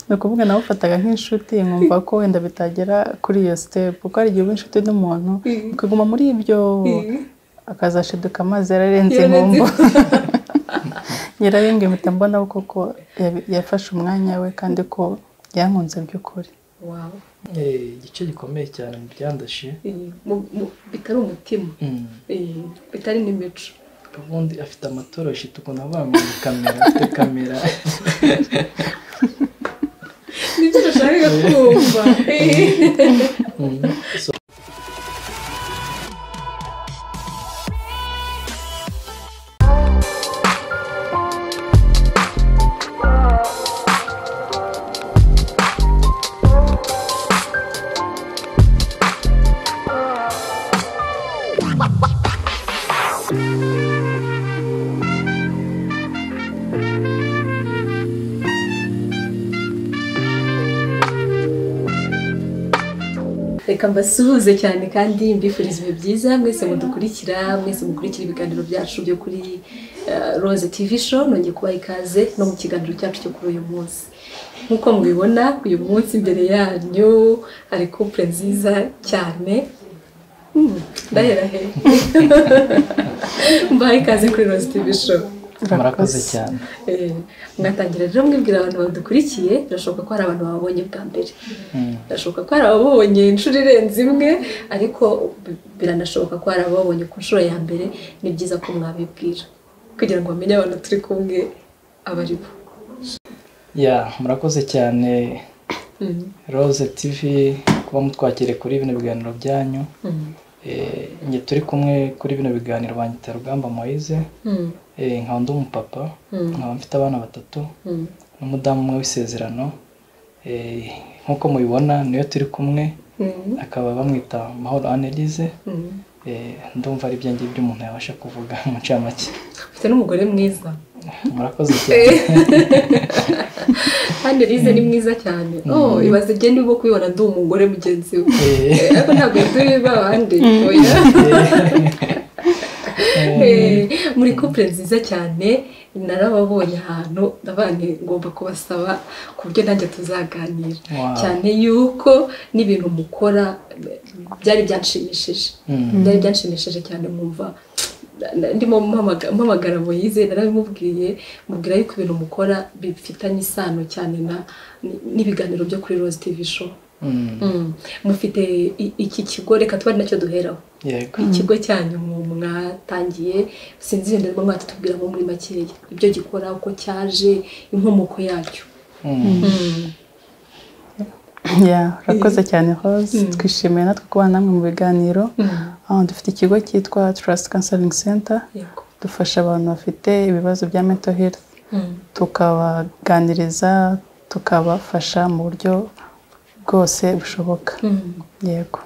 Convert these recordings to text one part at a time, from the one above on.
ni ukuvuga nawufataga nk'inshuti nkumva ko wenda bitagera kuri iyo sitepu kuko hari igihe uba inshuti n'umuntu ukaguma muri ibyo akazashiduka amazi yararenze inkumbu nyirayo ngo impita mbonaho kuko yafashe umwanya we kandi ko yankunze by'ukuri igice gikomeye cyane mu byandashe bitari umutima bitari n'imico ubundi afite amatoroshi tukuntu abangamiye kamera afite kamera nibyo nashakaga kumva reka mbasuhuze cyane kandi mbifuriza ibihe byiza mwese mudukurikira mwese mukurikira ibiganiro byacu byo kuri roze tivi sho nongeye kubaha ikaze no mu kiganiro cyacu cyo kuri uyu munsi nk'uko mubibona uyu munsi imbere yanyu hari kupure nziza cyane ndahera he mbahe ikaze kuri roze tivi sho murakoze cyane mwatangira rero mwibwira abantu badukurikiye birashoboka ko hari abantu babonye bwa mbere birashoboka ko hari ababonye inshuro irenze imwe ariko biranashoboka ko hari ababonye ku nshuro ya mbere ni byiza ko mwabibwira kugira ngo bamenye abantu turi kumwe aba ari bo ya murakoze cyane rose tivi kuba mutwakire kuri bino biganiro byanyu njye turi kumwe kuri bino biganiro banyita rugamba moise nkaba ndi umupapa nkaba mfite abana batatu n'umudamu umwe w'isezerano nk'uko mubibona niyo turi kumwe akaba bamwita mahoro anelize ndumva ari ibyange by'umuntu yabasha kuvuga mu ncamake ufite n'umugore mwiza murakoze cyane anelize ni mwiza cyane ibaze igenda urimo kubibona ndi umugore mugenzi we ariko ntabwo turi babandi muri kupure nziza cyane narababonye ahantu ndabane ngomba kubasaba ku buryo nanjye tuzaganira cyane yuko n'ibintu mukora byari byanshimishije byari byanshimishije cyane mwumva ndimo mpamagara moyize narabimubwiye mubwira yuko ibintu mukora bifitanye isano cyane n'ibiganiro byo kuri rose tivi show mufite iki kigo reka tuba ari nacyo duheraho ikigo cyanyu mwatangiye sinzi ibintu birimo mwatubwiramo muri makeya ibyo gikora uko cyaje inkomoko yacyo urakoze cyane hose twishimiye natwe kubana namwe mu biganiro dufite ikigo cyitwa Trust Counseling Center dufasha abantu bafite ibibazo bya mental health tukabaganiriza tukabafasha mu buryo bwose bushoboka yego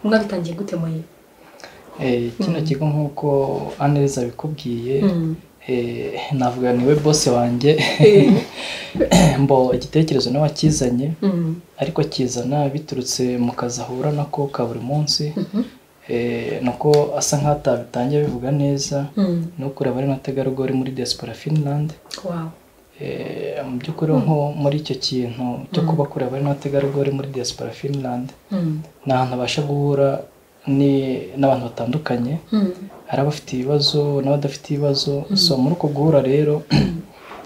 mwabitangiye gute muyi kino kigo nk'uko aneza abikubwiye navuga niwe bose wanjye mbo igitekerezo nawe akizanye ariko akizana biturutse mu kazi ahura nako ka buri munsi nuko asa nk'atabitangiye abivuga neza ni ukureba ari n'ategarugori muri diaspora finland mu by'ukuri nko muri icyo kintu cyo kuba kure abari n'abategarugori muri diaspora finland ni ahantu abasha guhura n'abantu batandukanye hari abafite ibibazo n'abadafite ibibazo so muri uko guhura rero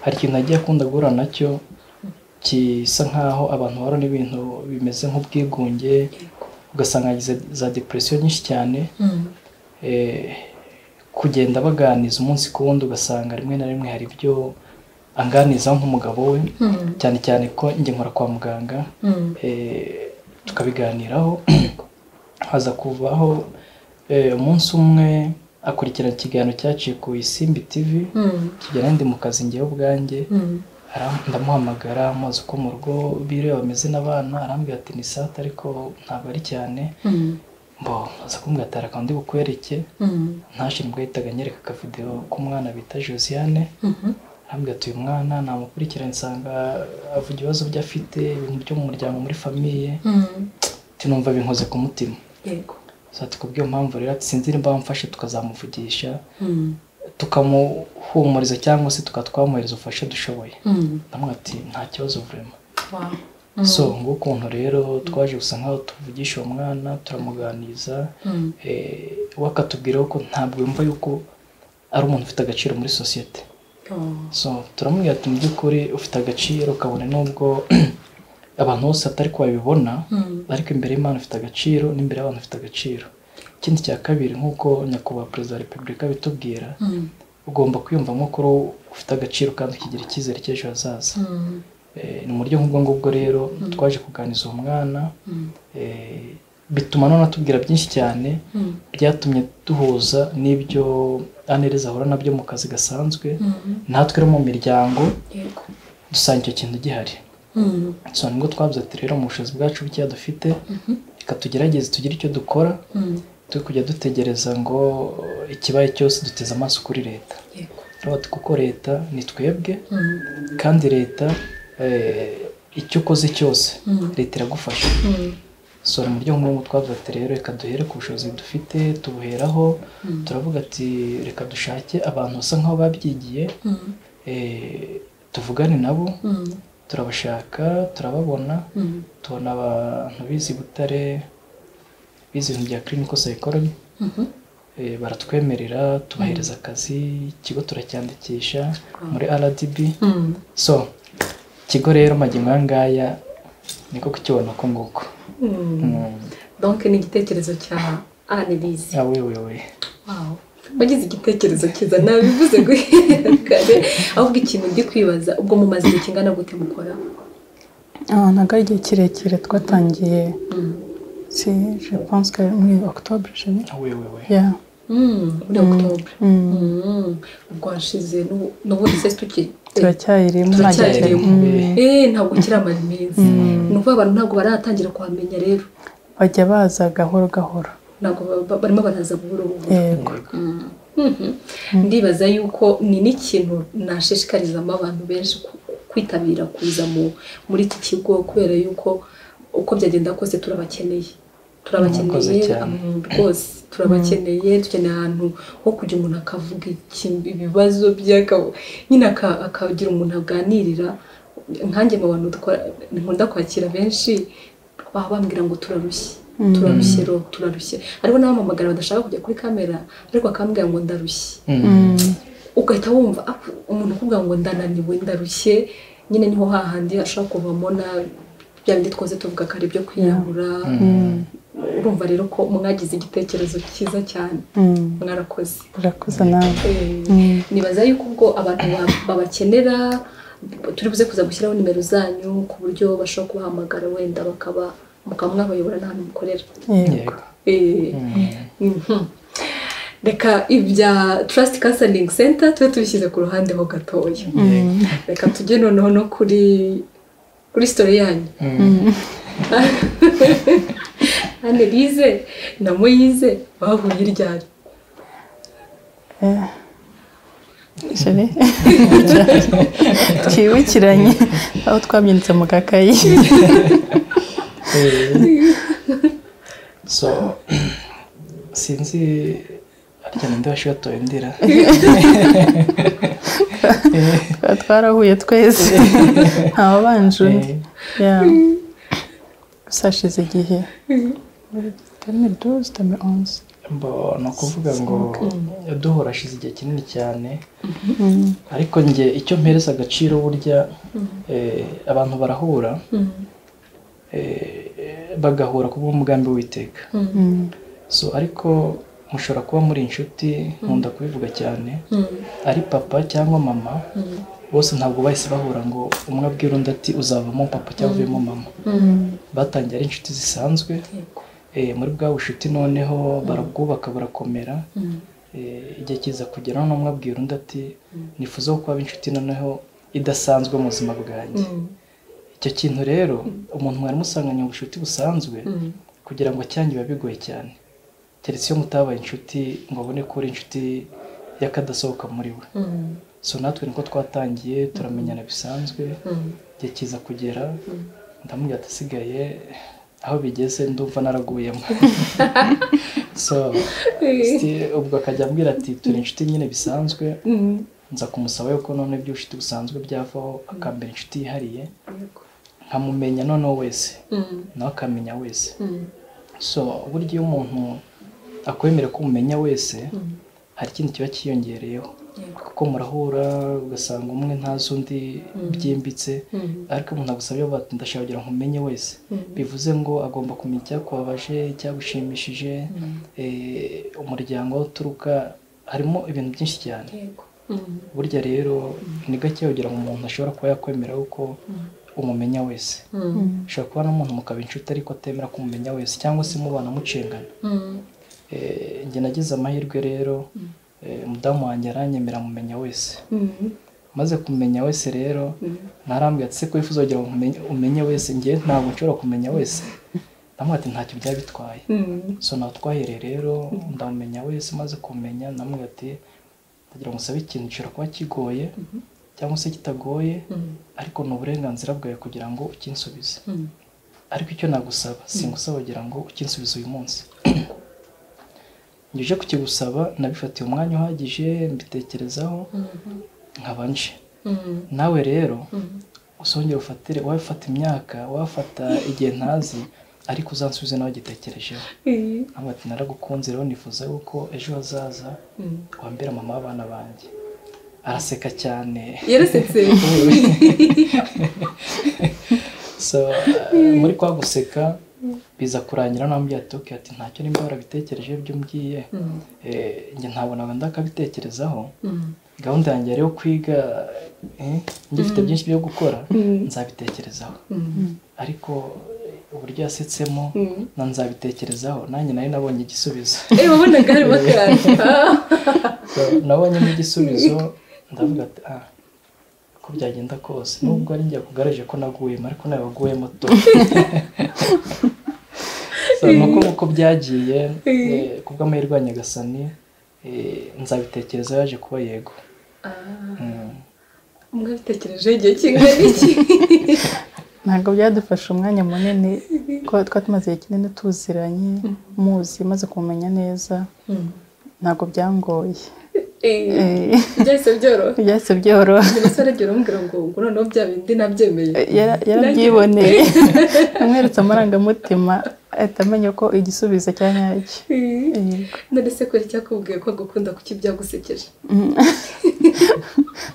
hari ikintu agiye akunda guhura nacyo gisa nk'aho abantu bahura n'ibintu bimeze nk'ubwigunge ugasanga yagize za depresiyo nyinshi cyane kugenda baganiza umunsi ku wundi ugasanga rimwe na rimwe hari ibyo anganizaho nk'umugabo we cyane cyane ko njye nkora kwa muganga tukabiganiraho haza kuvaho umunsi umwe akurikirana ikiganiro cyaciye ku isimbi tivi kigera ndi mu kazi ngewe ubwanjye ndamuhamagara amazi uko mu rugo bireba bameze n'abana arambwira ati ni sata ariko ntabwo ari cyane mbo aza kumbwira reka ndi bukwereke ntashinzwe yahitaga anyereka akavidewo k'umwana bita josiane arambwira uyu mwana namukurikirana nsanga avuga ibibazo byo afite ibintu byo mu muryango muri famiye tunumva binkoze ku mutima yego kubw'iyo mpamvu rero sinzi niba mfashe tukazamuvugisha tukamuhumuriza cyangwa se tukatwamuriza ubufasha dushoboye ndamubwira ati nta kibazo vurema so ngukuntu rero twaje gusa nkaho tuvugisha uwo mwana turamuganiza we akatubwira ko ntabwo yumva yuko ari umuntu ufite agaciro muri sosiyete so turamubwira ati mu by'ukuri ufite agaciro ukabona nubwo abantu bose atari ko babibona ariko imbere y'imana ufite agaciro n'imbere y'abantu ufite agaciro ikindi cya kabiri nk'uko nyakubahwa perezida wa repubulika bitubwira ugomba kwiyumva nk'ukuru ufite agaciro kandi ukigira icyizere cy'ejo hazaza ni mu buryo nk'ubwo ngubwo rero twaje kuganiza uwo mwana bituma none atubwira byinshi cyane byatumye duhuza n'ibyo anereza ahura nabyo mu kazi gasanzwe natwe mu miryango dusanga icyo kintu gihari so nibwo twabuze ati rero mu bushobozi bwacu bukeya dufite reka tugerageze tugire icyo dukora turi kujya dutegereza ngo ikibaye cyose duteze amaso kuri leta kuko leta ni twebwe kandi leta icyo ukoze cyose leta iragufasha so mu buryo nk'ubu twavuga ati rero reka duhere ku bushobozi dufite tubuheraho turavuga ati reka dushake abantu basa nk'aho babyigiye tuvugane nabo turabashaka turababona tubona abantu bizi butare bize ibintu bya clinical psychology baratwemerera tubahereza akazi ikigo turacyandikisha muri rdb so ikigo rero nk'aya ngaya niko kukibona ko nguko donke ni igitekerezo cya anirizi awewewe wagize igitekerezo cyiza nabivuze guhera kare ahubwo ikintu ndi kwibaza ubwo mumaze igihe kingana gute mukora ntabwo ari igihe kirekire twatangiye si je pense que muri octobre je oui oui oui yeah muri octobre ubwo hashize n'ubundi se tuki turacyayirimo turacyayirimo eh ntabwo kiramara iminsi ni ukuvuga abantu ntabwo baratangira kuhamenya rero bajya baza gahoro gahoro ntabwo barimo baraza buhoro buhoro yego ndibaza yuko ni n'ikintu nashishikarizamo abantu benshi kwitabira kuza muri iki kigo kubera yuko uko byagenda kose turabakeneye turabakeneye rwose turabakeneye dukeneye ahantu ho kujya umuntu akavuga ibibazo bye nyine akagira umuntu aganirira nkange mu bantu nkunda kwakira benshi baba bambwira ngo turarushye turarushye ro turarushye hariho n'abamamagara badashaka kujya kuri kamera ariko bakambwira ngo ndarushye ugahita wumva umuntu ukubwira ngo ndananiwe ndarushye nyine niho hahandi hashobora kuvamo nabi bya bindi twose tuvuga ko ari ibyo kwiyahura urumva rero ko mwagize igitekerezo cyiza cyane mwarakoze urakoze nawe nibaza yuko ubwo abantu babakenera turi buze kuza gushyiraho nimero zanyu ku buryo bashobora kubahamagara wenda bakaba mukaba mwabayobora n'ahantu mukorera reka ibya tarasiti kansaringi senta tube tubishyize ku ruhande ho gatoya reka tujye noneho no kuri kuri sitori yanyu hano bize na muyize bahuye ryari twibukiranye aho twabyanditse mu gakayi so sinzi harya ninde washobora ndira twarahuye twese ntabanje undi gusa hashize igihe tamiri dozi tamiri onzi ni ukuvuga ngo duhora ashize igihe kinini cyane ariko njye icyo mpereza agaciro burya abantu barahura bagahura ku bw'umugambi w'iteka so ariko mushobora kuba muri inshuti nkunda kubivuga cyane ari papa cyangwa mama bose ntabwo bahise bahura ngo umwe abwira undi ati uzavamo papa cyangwa uvemo mama batangiye ari inshuti zisanzwe muri bwa bushuti noneho barabwubaka burakomera igihe kiza kugera noneho umwe abwira undi ati nifuza ko kuba inshuti noneho idasanzwe mu buzima bwanjye icyo kintu rero umuntu mwari musanganye ubucuti busanzwe kugira ngo acyange biba bigoye cyane keretse iyo mutabaye inshuti ngo abone ko uri inshuti y'akadasohoka muri we so natwe niko twatangiye turamenyana bisanzwe igihe kiza kugera ndamubwira asigaye aho bigeze ndumva naraguyemo ubwo akajya ambwira ati turi inshuti nyine bisanzwe nza kumusaba yuko none iby'ubushuti busanzwe byavaho akambera inshuti yihariye nkamumenya noneho wese nawe akamenya wese so burya iyo umuntu akwemera ko umumenya wese hari ikintu kiba cyiyongereyeho kuko murahura ugasanga umwe ntazi undi byimbitse ariko umuntu agusabye bati ndashaka kugira ngo umenye wese bivuze ngo agomba kumenya icyakubabaje icyagushimishije umuryango aho uturuka harimo ibintu byinshi cyane burya rero ni gake kugira ngo umuntu ashobora kuba yakwemera ko umumenya wese ushobora kuba n'umuntu mukaba inshuti ariko atemera ko umumenya wese cyangwa se mubana mucengana njye nagize amahirwe rero umudamu wanjye aranyemera amumenya wese maze kumenya wese rero ntarambwira ati se ko wifuza kugira ngo umenye wese ngewe ntabwo nshobora kumenya wese ndamubwira ati ntacyo byaba bitwaye so nawe twahereye rero ndamumenya wese maze kumenya ndamubwira ati ndagira ngo usabe ikintu gishobora kuba kigoye cyangwa se kitagoye ariko ni uburenganzira bwawe kugira ngo ukinsubize ariko icyo nagusaba singusaba kugira ngo ukinsubize uyu munsi njye kukigusaba nabifatiye umwanya uhagije mbitekerezaho nkaba nje nawe rero usongera ufatire wafata imyaka wafata igihe ntazi ariko uzansubize nawe ugitekerejeho ntabwo ati naragukunze rero nifuza yuko ejo hazaza wambera mama w'abana banjye araseka cyane yarasetse muri kwa guseka biza kurangira nambwiye ati oke ati ntacyo nimba warabitekereje ibyo umbwiye njye ntabona wenda akabitekerezaho gahunda yanjye yari yo kwiga ngifite byinshi byo gukora nzabitekerezaho ariko uburyo yasetsemo na nzabitekerezaho nanjye nari nabonye igisubizo wabonaga harimo akantu nabonyemo igisubizo ndavuga ati aha uko byagenda kose nubwo ari njye kugaragaje ko naguyemo ariko nawe waguyemo to nuko nk'uko byagiye kubw'amahirwe ya nyagasani nzabitekereza yaje kuba yego mwabitekereje igihe kingana iki ntabwo byadufashe umwanya munini ko twari tumaze igihe kinini tuziranye muzi maze kumumenya neza ntabwo byangoye byahise byoroha byahise byoroha gusa aragira umubwira ngo ngo noneho bya bindi nabyemeye yarabyiboneye amweretse amarangamutima ahita amenya ko igisubizo cya nyacyo none se ko cyakubwiye ko agukunda kuki byagusekeje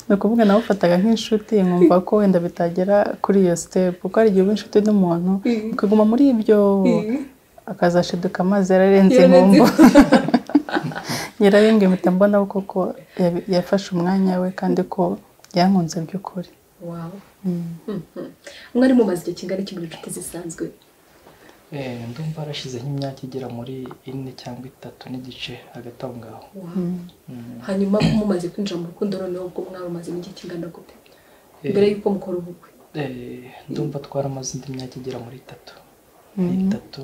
ni ukuvuga nawe ufataga nk'inshuti nkumva ko wenda bitagera kuri iyo sitepu kuko hari igihe uba inshuti n'umuntu ukaguma muri ibyo akazashiduka amazi yararenze inkombo nyirayo impeta mbona koko yafashe umwanya we kandi ko yankunze by'ukuri mwari mumaze igihe kingana iki muri inshuti zisanzwe ndumva harashize nk'imyaka igera muri ine cyangwa itatu n'igice hagati aho ngaho hanyuma mumaze kwinjira mu rukundo noneho ubwo mwari mumaze igihe kingana gute mbere y'uko mukora ubukwe ndumva twaramaze indi myaka igera muri itatu ni itatu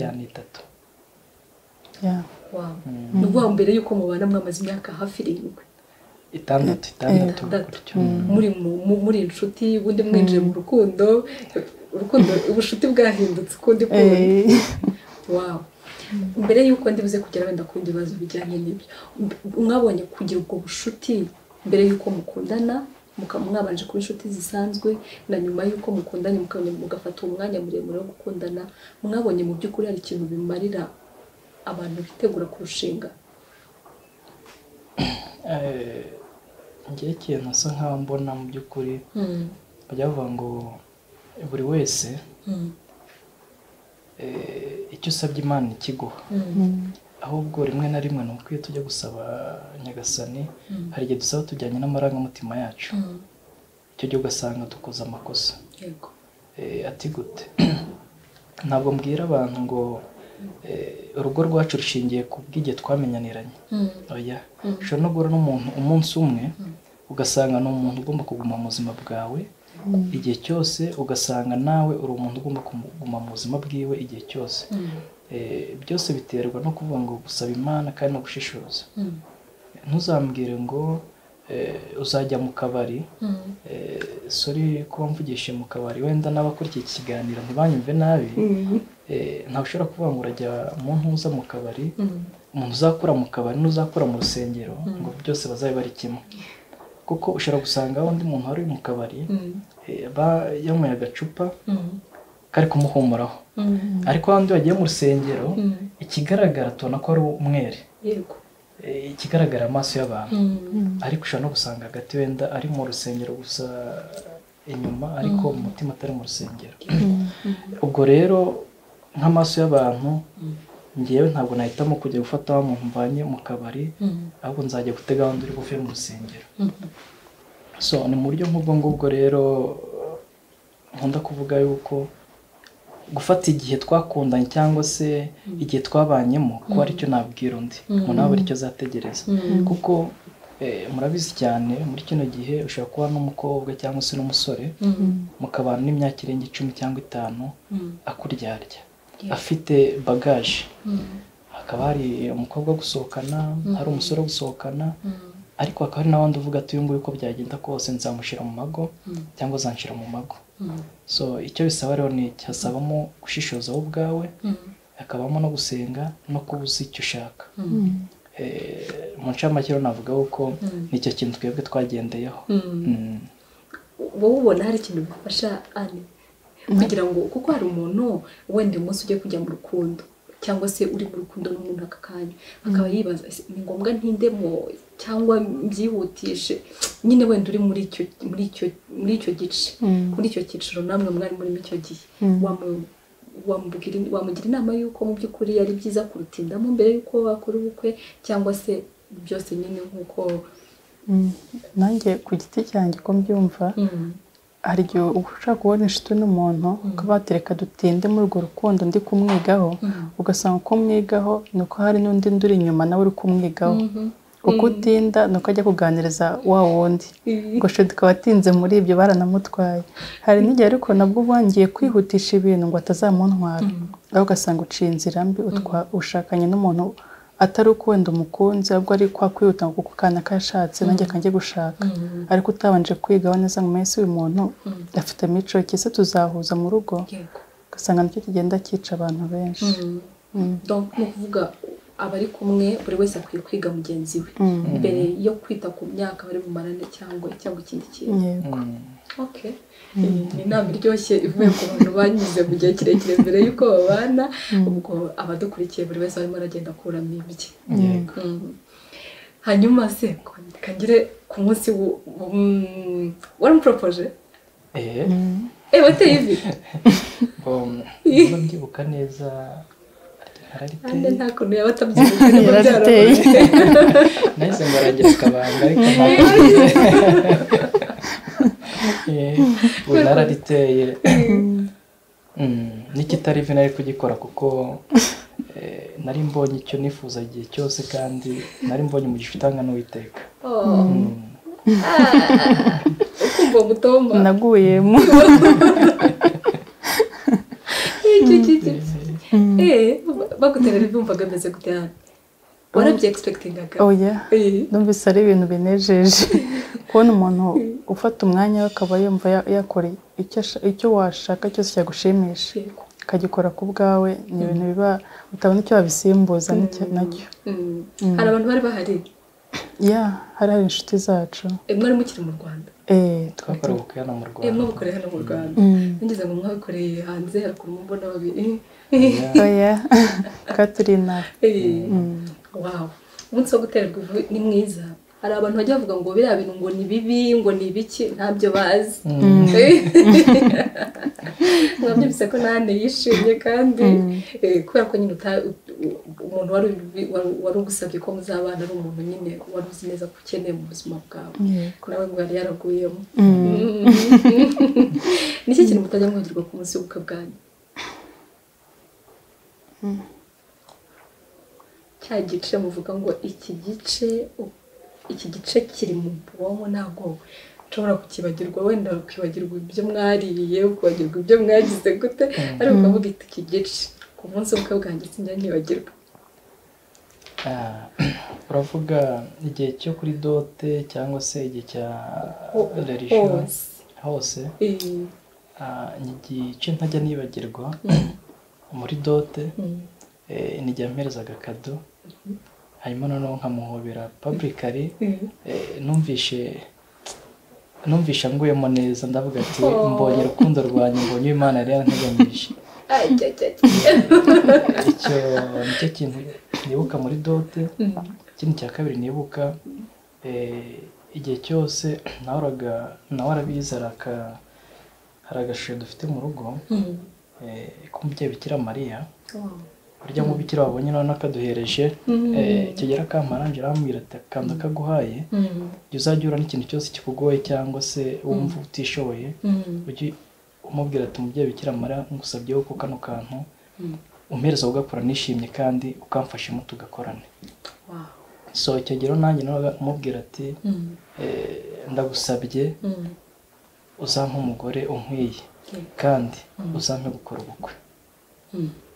ya ni itatu ni ukuvuga mbere y'uko mubana mwamaze imyaka hafi irindwi itandatu itandatu muri inshuti ubundi mwinjiye mu rukundo urukundo ubushuti bwahindutse ukundi kundi wawe mbere y'uko ndibuze kugera wenda ku bindi bibazo bijyanye n'ibyo mwabonye kugira ubwo bushuti mbere y'uko mukundana mwabanje kuba inshuti zisanzwe na nyuma y'uko mukundanye mugafata umwanya muremure wo gukundana mwabonye mu by'ukuri hari ikintu bimarira abantu bitegura kurushinga ngewe ikintu asa nkaho mbona mu by'ukuri bajya bavuga ngo buri wese icyo usabye imana ikiguha ahubwo rimwe na rimwe ni ukwiye tujya gusaba nyagasani hari igihe dusaba tujyanye n'amarangamutima yacu icyo gihe ugasanga dukoze amakosa ati gute ntabwo mbwira abantu ngo urugo rwacu rushingiye ku bw'igihe twamenyaniranye oya ushobora no guhura n'umuntu umunsi umwe ugasanga ni umuntu ugomba kuguma mu buzima bwawe igihe cyose ugasanga nawe uri umuntu ugomba kuguma mu buzima bwiwe igihe cyose byose biterwa no kuvuga ngo gusaba imana kandi no gushishoza ntuzambwire ngo uzajya mu kabari sori kuba mvugishije mu kabari wenda n'abakurikiye iki kiganiro ntibanyumve nabi ntabwo ushobora kuvuga ngo urajya mu ntuza mu kabari umuntu uzakura mu kabari n'uzakura mu rusengero ngo byose bazabe bari kimwe kuko ushobora gusanga undi muntu wari uri mu kabari yanyweye agacupa kari kumuhumuraho ariko abandi bagiye mu rusengero ikigaragara tubona ko ari umwere ikigaragara amaso y'abantu ariko ushobora no gusanga hagati wenda ari mu rusengero gusa inyuma ariko umutima atari mu rusengero ubwo rero nk'amaso y'abantu ngewe ntabwo nahitamo kujya gufata wa muntu mvanye mu kabari ahubwo nzajya gutega wanda uri buve mu rusengero so ni mu buryo nk'ubwo ngubwo rero nkunda kuvuga yuko gufata igihe twakundanye cyangwa se igihe twabanyemo kuba aricyo nabwira undi umuntu aba aricyo azategereza kuko murabizi cyane muri kino gihe ushobora kuba n'umukobwa cyangwa se n'umusore mukabana n'imyaka irenga icumi cyangwa itanu akuryarya afite bagaje hakaba hari umukobwa wo gusohokana hari umusore wo gusohokana ariko hakaba hari n'abandi uvuga ati uyu nguyu uko byagenda kose nzamushyira mu mago cyangwa zanshyira mu mago so icyo bisaba rero ni hasabamo gushishoza wowe ubwawe hakabamo no gusenga no kuba uzi icyo ushaka mu ncamake rero navuga ko nicyo kintu twebwe twagendeyeho wowe ubona hari ikintu bifasha ane kugira ngo kuko hari umuntu wenda uyu munsi ugiye kujya mu rukundo cyangwa se uri mu rukundo n'umuntu aka kanya akaba yibaza ni ngombwa ntindemo cyangwa mbyihutishe nyine wenda uri muri icyo muri icyo muri icyo gice muri icyo cyiciro namwe mwari murimo icyo gihe wamugira inama y'uko mu by'ukuri ari byiza kurutindamo mbere y'uko wakora ubukwe cyangwa se byose nyine nk'uko nanjye ku giti cyanjye uko mbyumva hari igihe ushaka kubona inshuti n'umuntu ukaba watereka dutinde muri urwo rukundo ndi kumwigaho ugasanga uko mwigaho ni uko hari n'undi nduri inyuma nawe uri kumwigaho uko utinda ni uko ajya kuganiriza wa wundi gusa tukaba atinze muri ibyo baranamutwaye hari n'igihe ariko nabwo wangiye kwihutisha ibintu ngo atazamuntwara aho ugasanga uciye inzira mbi ushakanye n'umuntu atari uko wenda umukunzi ahubwo ari kwa kwihuta ngo kuko kana kashatse nanjye kanjye gushaka ariko utabanje kwigaho neza mu minsi uyu muntu afite imico kese tuzahuza mu rugo ugasanga nicyo kigenda cyica abantu benshi ni ukuvuga abari kumwe buri wese akwiye kwiga mugenzi we mbere yo kwita ku myaka bari bumarane cyangwa cyangwa ikindi kintu ni inama iryoshye ivuye ku bantu banyuze mu gihe kirekire mbere y'uko babana ubwo abadukurikiye buri wese arimo aragenda akuramo ibye hanyuma se kangire ku munsi waramuporopoje eee wateye ivi mbyibuka neza nta kuntu yaba atabyibuka niba byarabaye nahise ngo aragera akabanga ariko ntabwo ubu narariteye n'ikitari vi nari kugikora kuko nari mbonye icyo nifuza igihe cyose kandi nari mbonye umugisha utanga n'uwiteka ukumva mutomba naguyemo baguterera ibyumva gameze gutera warabyegispekitingaga oya numvise ari ibintu binejeje kubona umuntu ufata umwanya we akaba yumva yakora icyo washaka cyose cyagushimisha ukagikora ku bwawe ni ibintu biba utabona icyo wabisimbuza nacyo hari abantu bari bahari ya hari hari inshuti zacu mwari mukiri mu rwanda twakora ubukwe hano mu rwanda mwabukoreye hano mu rwanda nigeze ngo mwabikoreye hanze haruguru mu mbona babiri oya katurina wawu umunsi wo guterwa ivu ni mwiza hari abantu bajya bavuga ngo biriya bintu ngo ni bibi ngo ni ibiki ntabyo bazi mwabyumvise ko nane yishimye kandi kubera ko nyine umuntu wari ugusabye ko muzabana ari umuntu nyine wari uzi neza ko ukeneye mu buzima bwawe ko nawe ngo yari yaraguyemo nicyo kintu mutajya mwagirwa ku munsi w'ubukwe bwanyu cya gice muvuga ngo iki gice iki gice kiri mu bwonko ntabwo nshobora kukibagirwa wenda ukibagirwa ibyo mwariye ukibagirwa ibyo mwagize gute ariko ukavuga iki gice ku munsi w'ubukwe bwanjye sinjya nibagirwa uravuga igihe cyo kuri dote cyangwa se igihe cya relisiyo hose ni igice ntajya nibagirwa muri dote ni igihe mperezaga akado hanyuma noneho nkamuhobera publicly numvishe numvishe anguyemo neza ndavuga ati mbonye urukundo rwanjye mbonye imana yari yaranteganyije icyo nicyo kintu nibuka muri dote ikindi cya kabiri nibuka igihe cyose nahoraga nawe arabizi hari agashusho dufite mu rugo k'umubyeyi bikira mariya burya mubikira wabonye noneho akaduhereje kigera kamaranje arambwira ati akanda kaguhaye igihe uzajya uhura n'ikintu cyose kikugoye cyangwa se wumva utishoboye umubwira ati umubyeyi bikira mariya ngusabyeho ko kano kantu umpereza ugakora nishimye kandi ukamfashamo tugakorane so icyo gihe nanjye nawe umubwira ati ndagusabye uzampe umugore unkwiye kandi uzampe gukora ubukwe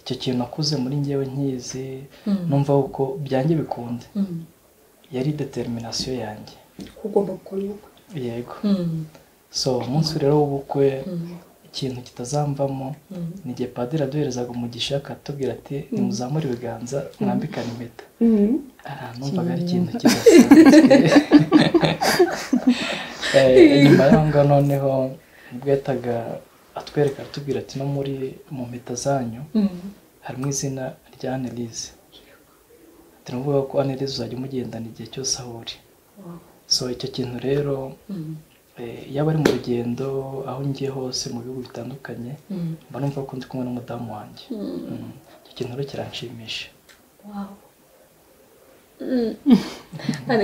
icyo kintu nakuze muri ngewe nkizi numva uko byanjye bikunde yari determinasiyo yanjye ugomba gukora ubukwe yego so umunsi rero w'ubukwe ikintu kitazamvamo ni igihe padiri aduherezaga umugisha akatubwira ati nimuzamure ibiganza mwambikane impeta numvaga ari ikintu kidasanzwe nyuma y'aho ngaho noneho nibwo yahitaga atwereka atubwira ati no muri mu mpeta zanyu harimo izina rya anelize turavuga ko anelize uzajya umugendana igihe cyose aho uri so icyo kintu rero yaba ari mu rugendo aho ngiye hose mu bihugu bitandukanye mba numva ko ndi kumwe n'umudamu wanjye icyo kintu rero kiranshimisha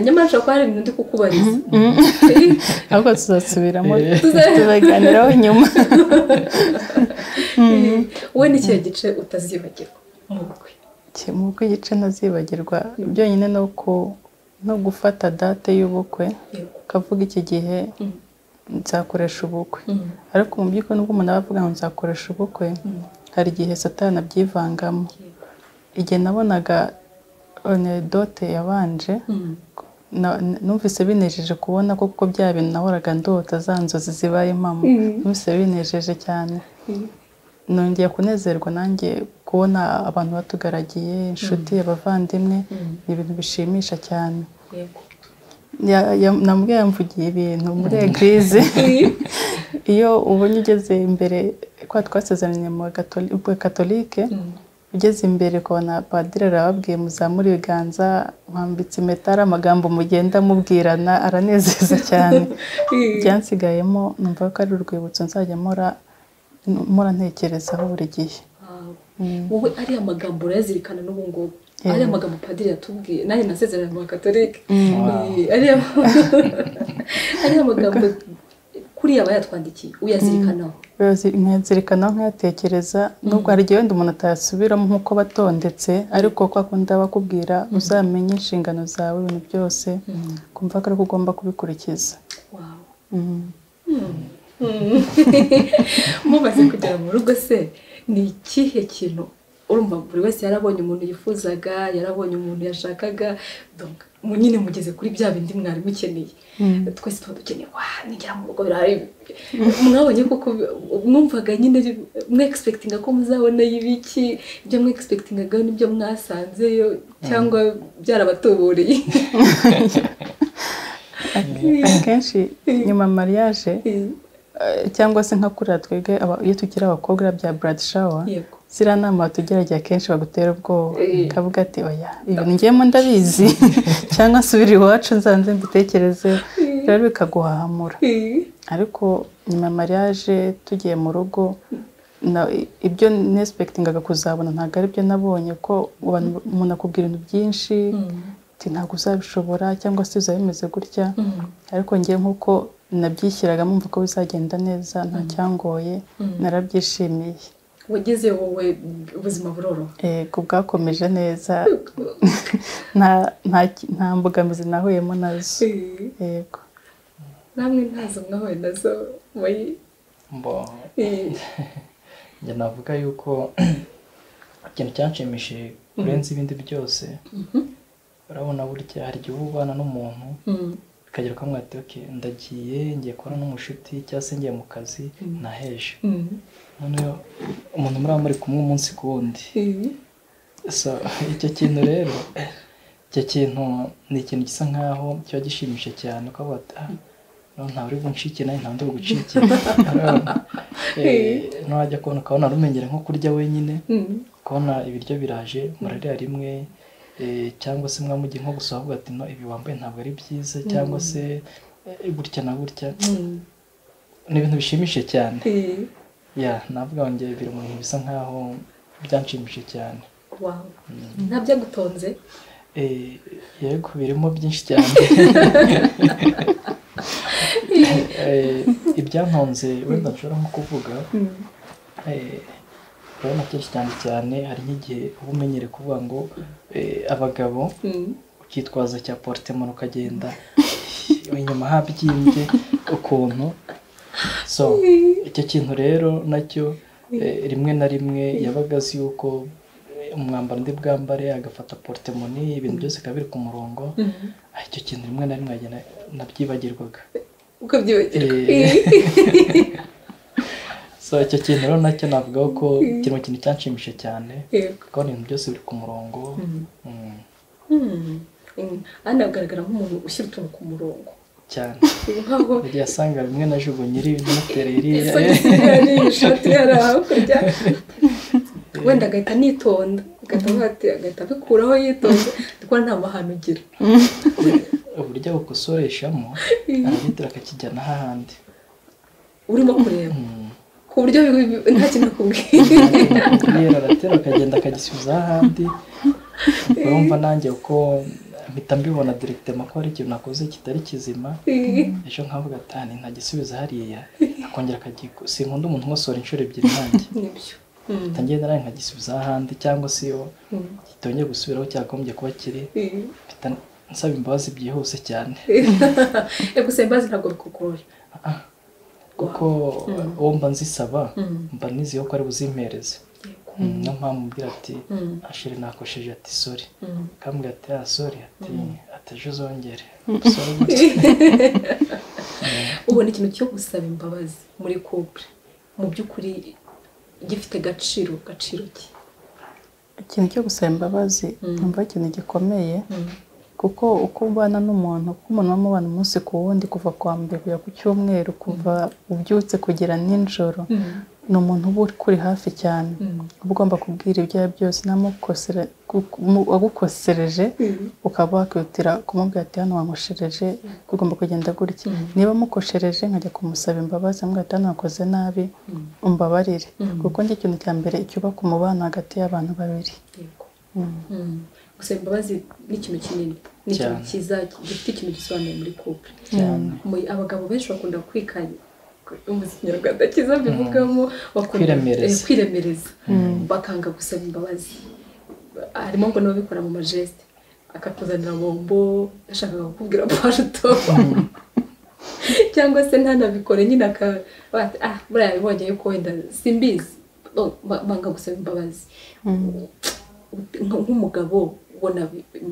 nyamara ushobora kuba hari ibintu ndi kukubariza ahubwo tuzasubiramo tuzaganiraho nyuma wowe ni ikihe gice utazibagirwa mu bukwe mu bukwe igice ntazibagirwa byonyine ni uko no gufata date y'ubukwe ukavuga iki gihe nzakoresha ubukwe ariko mu by'ukuri nubwo umuntu aba avuga ngo nzakoresha ubukwe hari igihe satana abyivangamo igihe nabonaga dote yabanje numvise binejeje kubona ko kuko bya bintu nahoraga ndota za nzozi zibaye impamo numvise binejeje cyane nongeye kunezerwa nanjye kubona abantu batugaragiye inshuti abavandimwe ni ibintu bishimisha cyane namubwiye yamvugiye ibintu muri egirize iyo ubonye ugeze imbere kwa twasezeranye mu katolike ugeze imbere ukabona padiri arababwiye muzamura ibiganza mwambitse impeta ari amagambo mugenda mubwirana aranezeza cyane byansigayemo numva ko ari urwibutso nzajya mpora ntekerezaho buri gihe wowe ariya magambo urayazirikana n'ubu ngubu ariya magambo padiri yatubwiye nanjye nasezeranye mu bakatolike ariya magambo kuriya bayatwandikiye uyazirikanaho nkayazirikanaho nkayatekereza nubwo hari igihe wenda umuntu atayasubiramo nk'uko batondetse ariko ko akunda bakubwira uzamenye inshingano zawe ibintu byose kumva ko ariko ugomba kubikurikiza mumaze kugera mu rugo se ni ikihe kintu urumva buri wese yarabonye umuntu yifuzaga yarabonye umuntu yashakaga nyine mugeze kuri bya bindi mwari mukeneye twese tuba dukeneye wa nigera mu rugo birahari mwabonye koko mwumvaga nyine mwekispekitinga ko muzabonayo ibiki ibyo mwekispekitingaga nibyo mwasanzeyo cyangwa byarabatubureye akenshi nyuma mariage cyangwa se nka kuriya twebwe iyo tugira abakobwa bya buradi shawa ziriya nama tugerageza akenshi bagutera ubwoba ukavuga ati oya ibintu ngiyemo ndabizi cyangwa subira iwacu nzanze mbitekereze rero bikaguhahamura ariko nyuma ya mariage tugiye mu rugo ibyo nesipekitingaga kuzabona ntabwo ari byo nabonye ko umuntu akubwira ibintu byinshi ntabwo uzabishobora cyangwa se bizaba bimeze gutya ariko ngewe nk'uko nabyishyiraga mumva ko bizagenda neza nta cyangoye narabyishimiye wagezeyo wowe ubuzima buroroha yego bwakomeje neza nta mbogamizi nahuyemo nazo yego namwe ntazo mwahuye nazo muri njye navuga yuko ikintu cyanshimishije kurenza ibindi byose urabona burya hari igihe uba ubana n'umuntu bikagera ukamwe ati oke ndagiye ngiye kubona n'umushuti cyangwa se ngiye mu kazi naheje noneho umuntu muraba muri kumwe umunsi ku wundi icyo kintu rero icyo kintu ni ikintu gisa nkaho kiba gishimishije cyane ukavuga ati nta uri buncike nawe nta uri bucike ntiwajya kubona ukabona rumenyere nko kurya wenyine ukabona ibiryo biraje murarira rimwe cyangwa se mujye nko gusa avuga ati no ibi wambaye ntabwo ari byiza cyangwa se gutya na gutya ni ibintu bishimishije cyane ntabwo wongeye biri mu bintu bisa nkaho byanshimishije cyane ntabyo agutonze yego birimo byinshi cyane ibyantonze wenda nshobora nko kuvuga urabona kenshi cyane cyane hari nk'igihe uba umenyereye kuvuga ngo abagabo ukitwaza cya poritemano ukagenda inyuma habyimbye ukuntu so icyo kintu rero nacyo rimwe na rimwe yabaga azi yuko umwambaro undi bwambare agafata poritemoni ibintu byose bikaba biri ku murongo icyo kintu rimwe na rimwe nabyibagirwaga uko byibagirwa so icyo kintu rero nacyo navuga ko kiri mu kintu cyanshimishije cyane kuko ibintu byose biri ku murongo aha nagaragara nk'umuntu ushyira utuntu ku murongo cyane igihe asanga bimwe na jugo nyiri bimutera iriya ishati yari hakurya wenda agahita anitonda agahita abikuraho yitonze kuko nta mahano ugira uburyo bukosoreshamo aragitira akakijyana ahandi urimo kureba ku buryo nta kintu akubwiye yera aratera akagenda akagisubiza ahandi urumva nanjye uko mpita mbibona direkitema ko hari ikintu nakoze kitari kizima ejo nkavuga atani ntagisubiza hariya akongera si nkunda umuntu nkosora inshuro ebyiri nanjye mpita nawe nkagisubiza ahandi cyangwa se iyo kitongeye gusubiraho cyagombye kuba kiri nsaba imbabazi byihuse cyane gusa imbabazi ntabwo bikugoye kuko uwo mba nzisaba mba nizeye ko ari buzimpereze niyo mpamvu mbwira ati ashire nakosheje ati sori kambwira ati ya sori ati ataje uzongere ubona ikintu cyo gusaba imbabazi muri kupure mu by'ukuri gifite agaciro gaciro ki ikintu cyo gusaba imbabazi numva ikintu gikomeye kuko uko ubana n'umuntu kuko umuntu uba umubana umunsi ku wundi kuva kwa mbere kujya ku cyumweru kuva ubyutse kugera nijoro ni umuntu uba uri hafi cyane uba ugomba kubwira ibyo ari byo byose agukosereje ukaba wakihutira kumubwira ati hano wankoshereje ugomba kugenda gutya niba amukoshereje nkajya kumusaba imbabazi amubwira ati hano wakoze nabi umbabarire kuko njye ikintu cya mbere cyubaka umubano hagati y'abantu babiri gusaba imbabazi ni ikintu kinini ni ikintu cyiza gifite ikintu gisobanuye muri couple abagabo benshi bakunda kwikanya ikinyarwanda cyiza mbivugamo kwiremereza bakanga gusaba imbabazi harimo ngo n'ababikora mu majesite akakuzanira bombo yashakaga kukubwira paruto cyangwa se ntanabikore nyine akaba ah buriya bibonye yuko wenda simbizi banga gusaba imbabazi nk'umugabo ubona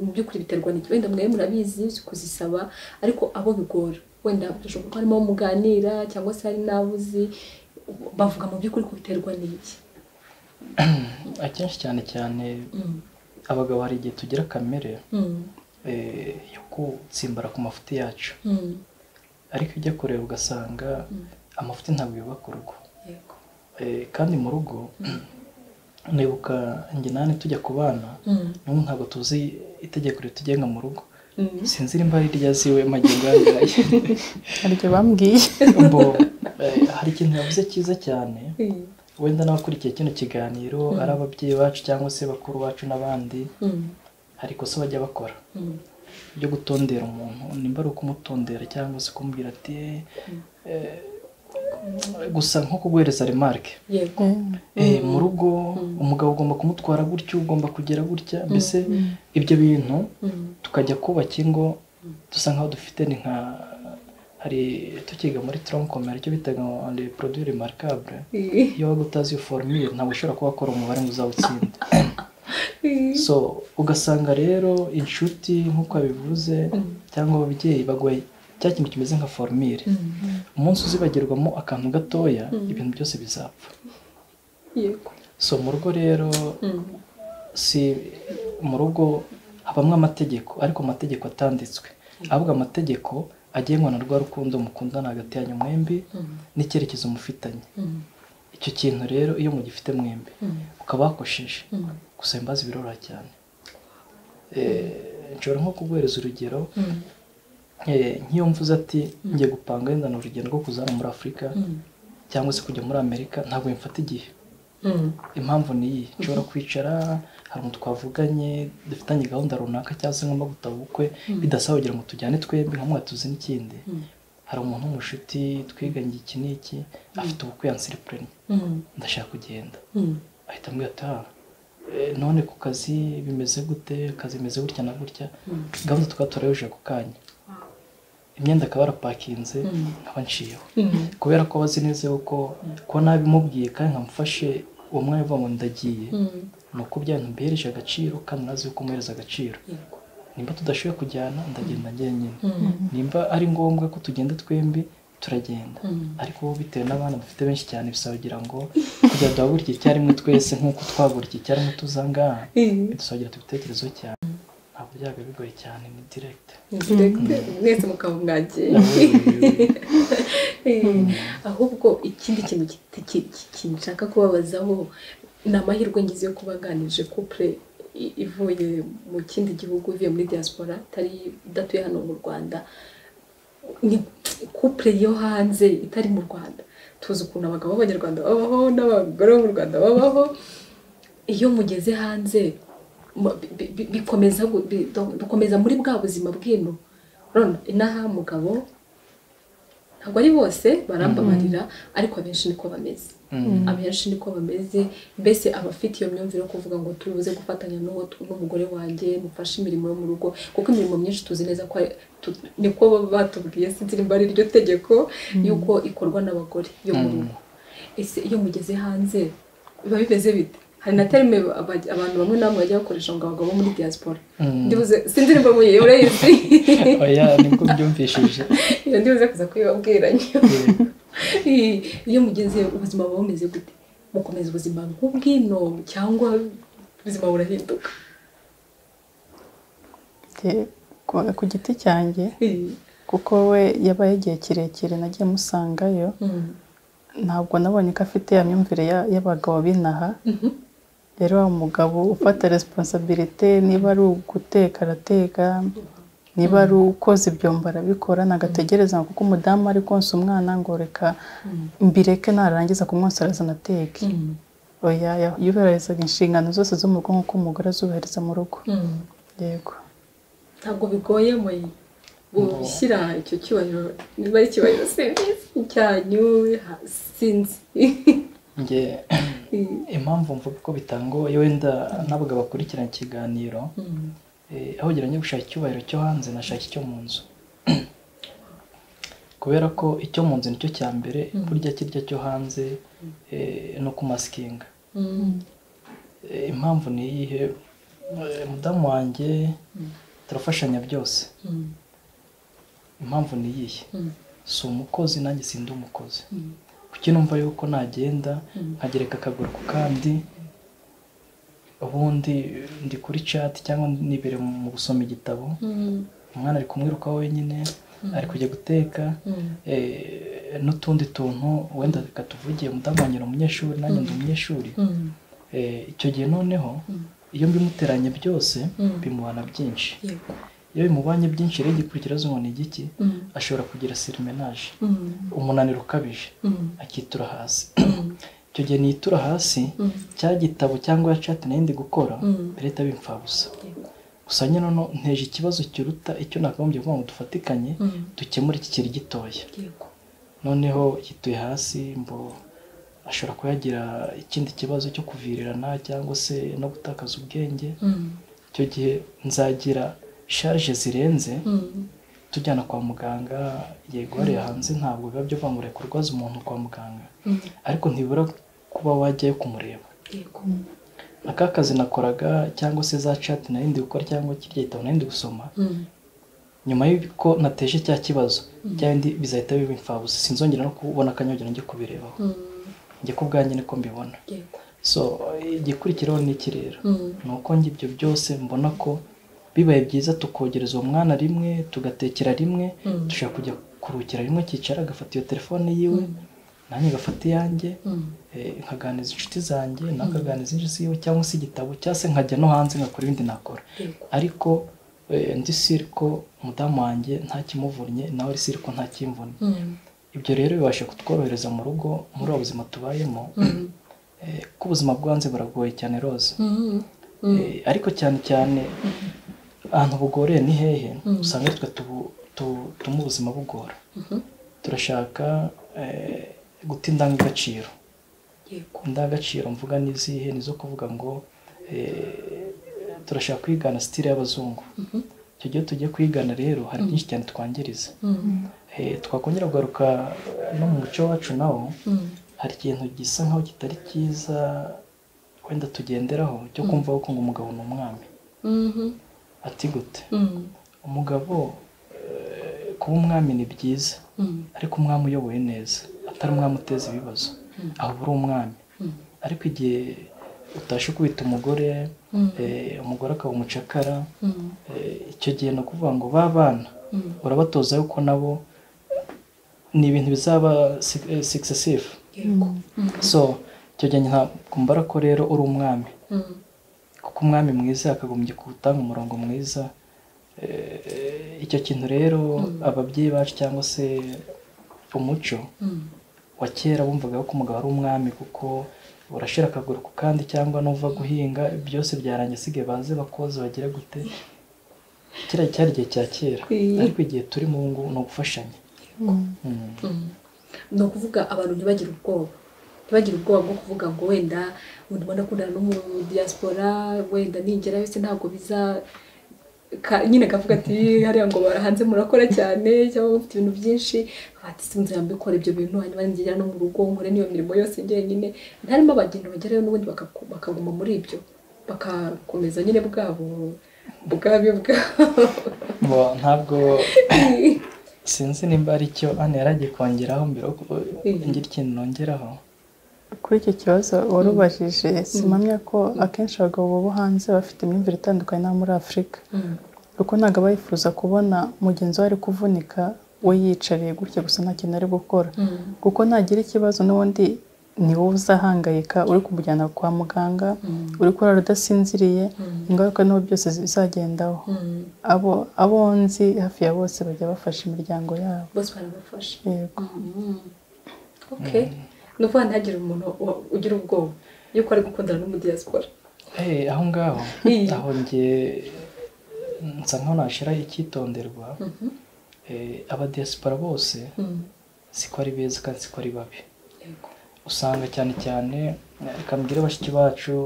mu by'ukuri biterwa n'iki wenda mwe murabizi kuzisaba ariko abo bigora wenda bishoboka ko harimo abo muganira cyangwa se hari n'abo uzi bavuga mu by'ukuri ko biterwa n'iki akenshi cyane cyane abagabo hari igihe tugira kamere yo gutsimbara ku mafuti yacu ariko ujya kureba ugasanga amafuti ntabwo yubaka urugo kandi mu rugo nibuka njye nani tujya ku bana n'ubu ntabwo tuzi itegeko ritugenga mu rugo sinzi nimba ari irya ziwe magingo yangaye hari ibyo bambwiye hari ikintu yavuze cyiza cyane wenda n'abakurikiye kino kiganiro ari ababyeyi bacu cyangwa se bakuru bacu n'abandi hari ikosa bajya bakora ryo gutondera umuntu nimba ari ukumutondera cyangwa se kumubwira ati gusa nko kuguhereza remarike mu rugo umugabo ugomba kumutwara gutya ugomba kugera gutya mbese ibyo bintu tukajya kubaka ingo dusa nkaho dufite ni nka hari tukiga muri tronkomere icyo bitaga ngo produire remarikabure iyo waba utazi iyo foromire ntabwo ushobora kuba wakora umubare ngo uzawutsinde so ugasanga rero inshuti nk'uko abivuze cyangwa ababyeyi bagoye cya kintu kimeze nka forumire umunsi uzibagirwamo akantu gatoya ibintu byose bizapfa so mu rugo rero si mu rugo habamo amategeko ariko amategeko atanditswe ahubwo amategeko agengwa na rwa rukundo mukundana hagati yanyu mwembi n'icyerekezo mufitanye icyo kintu rero iyo mugifite mwembi ukaba wakosheje gusa imbazi biroroha cyane nshobora nko kuguhereza urugero nk'iyo mvuze ati ngiye gupanga wenda ni urugendo rwo kuzana muri afurika cyangwa se kujya muri amerika ntabwo bimfata igihe impamvu ni iyi nshobora kwicara hari umuntu twavuganye dufitanye gahunda runaka cyangwa se nk'amaguru gutaba ubukwe bidasaba kugira ngo tujyane twembi hamwe tuzi n'ikindi hari umuntu w'umushuti twiganye iki n'iki afite ubukwe yansiripuranye ndashaka kugenda ahita ambwira ati none ku kazi bimeze gute akazi bimeze gutya na gutya gahunda tukaba turayujije ako kanya imyenda akaba yarapakinze nkaba nshiyeho kubera ko abazi neza yuko ko nabimubwiye kandi nkamufashe uwo mwanya uvuga ngo ndagiye ni uko byantu mbihereje agaciro kandi nazi yuko umuhereza agaciro nimba tudashoboye kujyana ndagenda njyenyine nimba ari ngombwa ko tugenda twembi turagenda ariko bitewe n'abana dufite benshi cyane bisaba kugira ngo kujya duhagura igihe icyarimwe twese nk'uko twagura igihe icyarimwe tuzangaha bidusaba kugira ibitekerezo cyane ntabwo byaba bigoye cyane ni direkite mwese mukaba mwagiye ahubwo ikindi kintu nshaka kubabazaho ni amahirwe ngize yo kubaganije kupure ivuye mu kindi gihugu ivuye muri diaspora itari idatuye hano mu rwanda ni kupure yo hanze itari mu rwanda tuzi ukuntu abagabo b'abanyarwanda babaho n'abagore bo mu rwanda babaho iyo mugeze hanze bikomeza muri bwa buzima bw'ino inaha mugabo ntabwo ari bose barambabarira ariko abenshi niko bameze abenshi niko bameze mbese aba afite iyo myumvire yo kuvuga ngo tubuze gufatanya n'umugore wanjye mufashe imirimo yo mu rugo kuko imirimo myinshi tuzi neza ko niko batubwiye sinzi nimba ari iryo tegeko y'uko ikorwa n'abagore yo mu rugo ese iyo mugeze hanze biba bimeze bite hari na terime abantu bamwe na bamwe bajya bakoresha ngo abagabo muri diaspora ndibuze sinzi nimba muyeyo urayizi oya nibwo mbyumvishije iyo ndibuze kuza kuyibabwira iyo mugeze ubuzima buba bumeze gute mukomeza ubuzima nk'ubwino cyangwa ubuzima burahinduka ku giti cyanjye kuko we yabaye igihe kirekire nagiye musangayo ntabwo nabonye ko afite ya myumvire y'abagabo b'inaha rero wa mugabo ufata resiponsabirite niba ari uguteka arateka niba ari ukoze ibyombo arabikora nagategereza kuko umudamu ari konsa umwana ngo reka mbireke narangiza kumwonsa arazana ateke yubahirizaga inshingano zose zo mu rugo nk'uko umugore azubahiriza mu rugo yego ntabwo bigoye mu gushyira icyo cyubahiro niba ari icyubahiro serivisi cyanyu sinzi nge impamvu mvuga ko bitanga wenda ntabwo bakurikirana ikiganiro aho ugira ngo gushaka icyubahiro cyo hanze nashaka icyo mu nzu kubera ko icyo mu nzu nicyo cya mbere burya kirya cyo hanze no kumasikinga impamvu ni iyihe mudamu wanjye turafashanya byose impamvu ni iyihe si umukozi nanjye sindi umukozi kuki numva yuko nagenda nkagereka akaguru ku kandi ubundi ndi kuri cati cyangwa nibere mu gusoma igitabo umwana ari kumwiruka wenyine ari kujya guteka n'utundi tuntu wenda reka tuvugiye mudamangira umunyeshuri nanjye ndi umunyeshuri icyo gihe noneho iyo mbimuteranye byose bimubana byinshi iyo bimubanye byinshi rero igikurikira zo ni igiki ashobora kugira sirimenaje umunaniro ukabije akitura hasi icyo gihe nitura hasi cya gitabo cyangwa ya cati nayo ndi gukora leta bimfabusa gusa nyine nteje ikibazo kiruta icyo nakagombye kuvuga ngo dufatikanye dukemure iki kiri gitoya noneho gituye hasi mbo ashobora kuba yagira ikindi kibazo cyo kuvirirana cyangwa se no gutakaza ubwenge icyo gihe nzagira sharije zirenze tujyana kwa muganga yego hariya hanze ntabwo biba byo kwamura kurwaza umuntu kwa muganga ariko ntibura kuba wajyayo kumureba aka kazi nakoraga cyangwa se za cati narindi gukora cyangwa kirya gitabo narindi gusoma nyuma y'uko nateje cya kibazo cya bindi bizahita biba imfabusa sinzongera no kubona akanyogera njye kubirebaho njye ku bwanjye niko mbibona so igikurikiraho ni iki rero ni uko njye ibyo byose mbona ko bibaye byiza tukogereza uwo mwana rimwe tugatekera rimwe dushobora kujya kuruhukira rimwe akicara agafata iyo telefone yiwe nanjye ngafata iyanjye nkaganiza inshuti zanjye nawe akaganiza inzu yiwe cyangwa se igitabo cyangwa se nkajya no hanze nkakora ibindi nakora ariko ndi siri ko umudamu wanjye ntakimuvunnye nawe ari siri ko ntakimvunye ibyo rero bibasha kutworohereza mu rugo muri ubu buzima tubayemo ko ubuzima bwanze buragoye cyane roza ariko cyane cyane ahantu bugoreye ni hehe usanga twe tuma ubuzima bugora turashaka guta indangagaciro indangagaciro mvuga n'izihe ni izo kuvuga ngo turashaka kwigana sitire y'abazungu icyo gihe tugiye kwigana rero hari byinshi cyane twangiriza twakongera kugaruka no mu muco wacu nawo hari ikintu gisa nkaho kitari cyiza wenda tugenderaho cyo kumva ko ngo umugabo ni umwami ati gute umugabo kuba umwami ni byiza ariko umwami uyoboye neza atari umwami uteza ibibazo ahubwo uri umwami ariko igihe utashe kubita umugore umugore akaba umucakara icyo gihe ni ukuvuga ngo ba bana urabatoza yuko nabo ni ibintu bizaba sikisesifu so icyo gihe ntakumbara ko rero uri umwami kuko umwami mwiza yakagombye gutanga umurongo mwiza icyo kintu rero ababyeyi bacu cyangwa se umuco wa kera bumvaga ko umugabo ari umwami kuko urashira akaguru ku kandi cyangwa nuva guhinga byose byarangiye asigaye baze bakoze bagera gute kiriya cyari igihe cya kera ariko igihe turi mu ngo ni ugufashanya ni ukuvuga abantu ntibagire ubwoba ntibagire ubwoba bwo kuvuga ngo wenda umuntu ubona akundana n'umudiyasipora wenda ningera wese ntabwo biza nyine kavuga ati hariya ngo hanze murakora cyane cyangwa mufite ibintu byinshi bati sinzira mbikora ibyo bintu hanyuma ngera no mu rugo nkore n'iyo mirimo yose njyenyine ntarimo abagenda bagerayo n'ubundi bakaguma muri ibyo bagakomeza nyine bwabo bwabe bwabo ntabwo sinzi nimba ari cyo hano yari agiye kongeraho mbere ngira ikintu nongeraho kuri iki kibazo warubajije simamya ko akenshi abagabo bo hanze bafite imyumvire itandukanye n'abo muri afurika kuko ntabwo aba yifuza kubona mugenzi we ari kuvunika we yiyicariye gutya gusa nta kintu ari gukora kuko nagira ikibazo n'ubundi ni wowe uzahangayika uri kumujyana kwa muganga uri kurara udasinziriye ingaruka n'ubu byose bizagendaho abo abo nzi hafi ya bose bajya bafasha imiryango yabo bose barabafasha yego ni ukuvuga ntihagire umuntu ugira ubwoba yuko ari gukundana n'umudiyasipora aho ngaho aho nge nsa nkaho nashyiraho icyitonderwa abadiyasipora bose siko ari beza kandi siko ari babi usanga cyane cyane reka bashiki bacu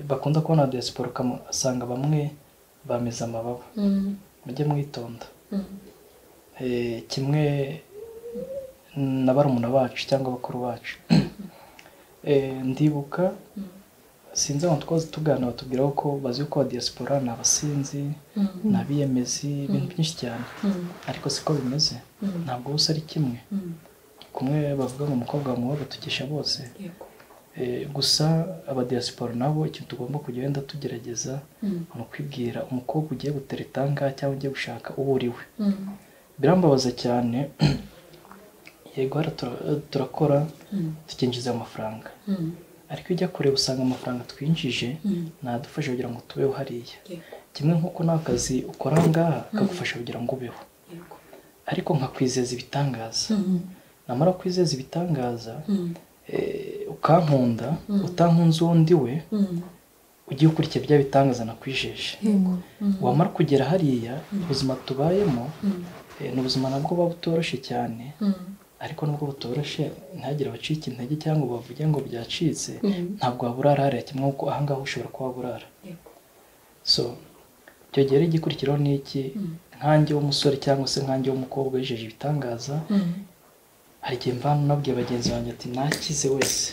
bakunda kubona abadiyasipora ugasanga bamwe bameze amababa mujye mwitonda kimwe na barumuna bacu cyangwa bakuru bacu ndibuka sinzi abantu twaze tuganira batubwira ko bazi ko diyasipora ni abasinzi ni abiyemezi ibintu byinshi cyane ariko siko bimeze ntabwo bose ari kimwe kumwe bavuga ngo umukobwa wawe batugisha bose gusa abadiyasipora nabo ikintu tugomba kugenda tugerageza ni ukwibwira umukobwa ugiye gutera itanga cyangwa ugiye gushaka uwo uriwe birambabaza cyane yego turakora tukinjiza amafaranga ariko ujya kureba usanga amafaranga twinjije nadufasha kugira ngo tubeho hariya kimwe nk'uko nta kazi ukora aha ngaha kagufasha kugira ngo ubeho ariko nkakwizeza ibitangaza namara kwizeza ibitangaza ukankunda utankunze undi we ugiye ukurikira bya bitangaza nakwijeje wamara kugera hariya ubuzima tubayemo ni ubuzima nabwo buba butoroshye cyane ariko nubwo butoroshye ntihagire abacika intege cyangwa bavuge ngo byacitse ntabwo waburara hariya kimwe kuko ahangaha ushobora kuba waburara so icyo gihe igikurikiraho ni iki nkange w'umusore cyangwa se nkange w'umukobwa yijeje ibitangaza hari igihe mvana unabwiye bagenzi banjye ati nakize wese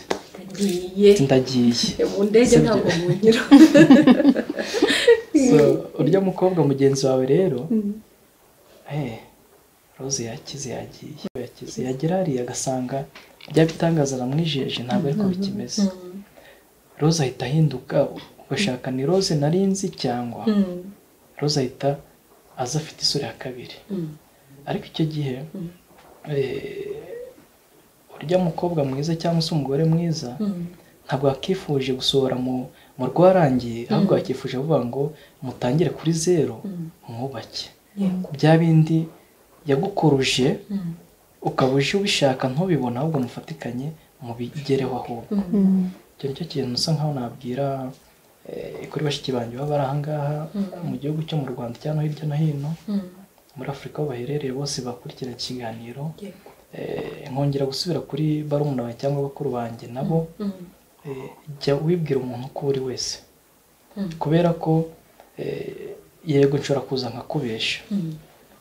ndagiye ndagiye mu ndege ntabwo munyura so urya mukobwa mugenzi wawe rero rose yakize yagiye yakize yagera hariya agasanga bya bitangaza aramwijeje ntabwo ariko bikimeze rose ahita ahinduka ugashaka ni rose nari nzi cyangwa rose ahita aza afite isura ya kabiri ariko icyo gihe urya mukobwa mwiza cyangwa se umugore mwiza ntabwo wakifuje gusohora mu rwarangiye ahubwo wakifuje kuvuga ngo mutangire kuri zeru mwubake bya bindi yagukuruje ukaba uje ubishaka ntubibone ahubwo mufatikanye mubigereho ahubwo icyo nicyo kintu usa nkaho nabwira kuri bashiki banjye baba bari aha ngaha mu gihugu cyo mu rwanda cyangwa hirya no hino muri afurika aho baherereye bose bakurikira ikiganiro nkongera gusubira kuri barumuna bawe cyangwa bakuru banjye nabo jya wibwira umuntu uko uri wese kubera ko yego nshobora kuza nkakubesha